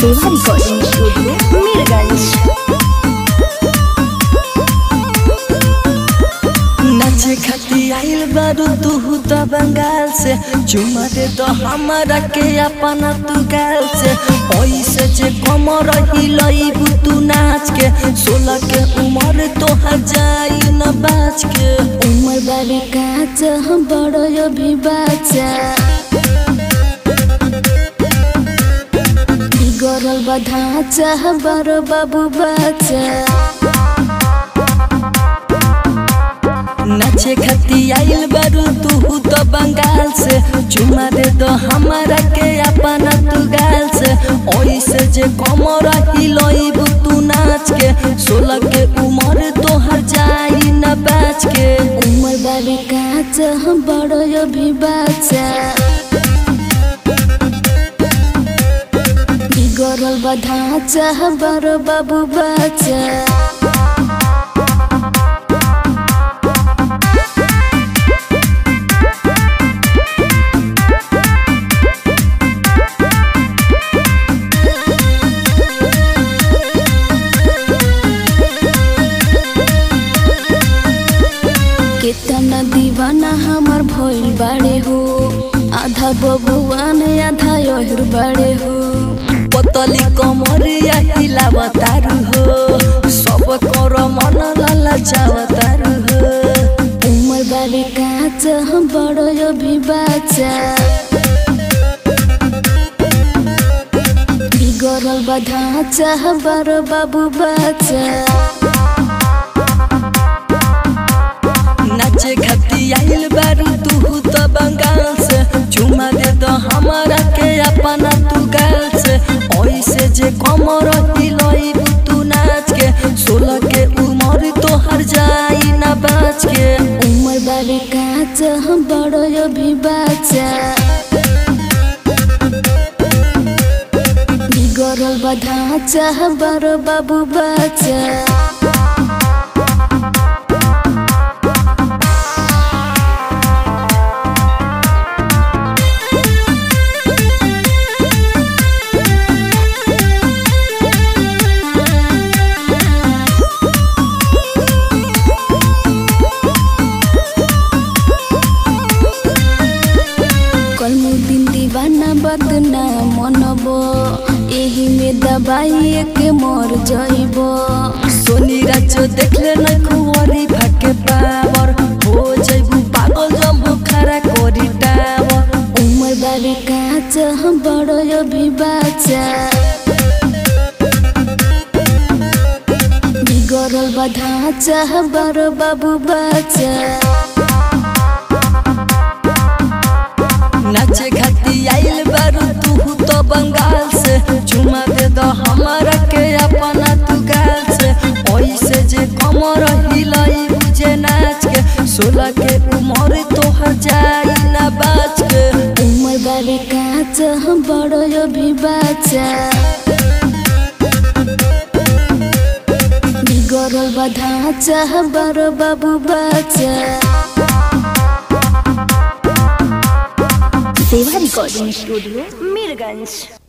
देवा recording studio Mirganj नाचे खाती आइल बारू तू तो बंगाल से चुमा दे तो हमारा के अपना तू गाल से ऐसे जे कमर हिलईबू तू नाच के सोलह के उम्र तो जाई न बाच के उमर बाबी काच हम बड़ो अभी बाचा बिगड़ल बा ढांचा बड़ो बाबू बाचा नाचे खाती आइल बारू तू तो बंगाल से चुमा दे तो हमारा के अपना तू गाल से ऐसे जे कमर हिलईबू तू नाच के सोलह के उम्र तो जाई न बाच के उमर बाबी काच हम बड़ो अभी बाचा बिगड़ल बा ढांचा बड़ो बाबू बाचा कितना दीवाना हमार भइल बाड़े हो आधा बबुआन आधा यहिर बाड़े हो पतली कमरिया हिलावतारू हो सब कर मन ललचावतारू हो उमर बाबे काच हम बड़ो अभी बाचा बिगड़ल बा ढांचा बड़ो बाबू बाचा नाचे खाती आइल बारू तू तो बंगाल से चुमा दे तो हमारा के अपना तू गाल से ऐसे जे कमर हिलई तू नाच के सोलह के उम्र तो हर जाई ना बाच के उमर बाबे काच हम बड़ो अभी बाचा बिगड़ल बा ढांचा बड़ो बाबू बाचा कलमुद्दीन दीवाना बदना मनब एही में दबाई के मर जइब सोनी राजो देखले न कुंवरी भाके पावर हो जइबू पागल जम्बू खरा कोरी टावर उमर बाबे काच हम बड़ो अभी बाचा बिगड़ल बा ढांचा बड़ो बाबू बाचा नाचे खाती आइल बारू तू तो बंगाल से चुमा दे दो हमारा के अपना तू गाल से ऐसे जे कमर हिलई बुझे नाच के सोलह के उम्र तो हर जाई ना बाच के उमर बाबे काच हम बड़ो अभी बाचा बिगड़ल बा ढांचा बड़ो बाबू बाचा देवा रिकॉर्डिंग स्टूडियो मीरगंज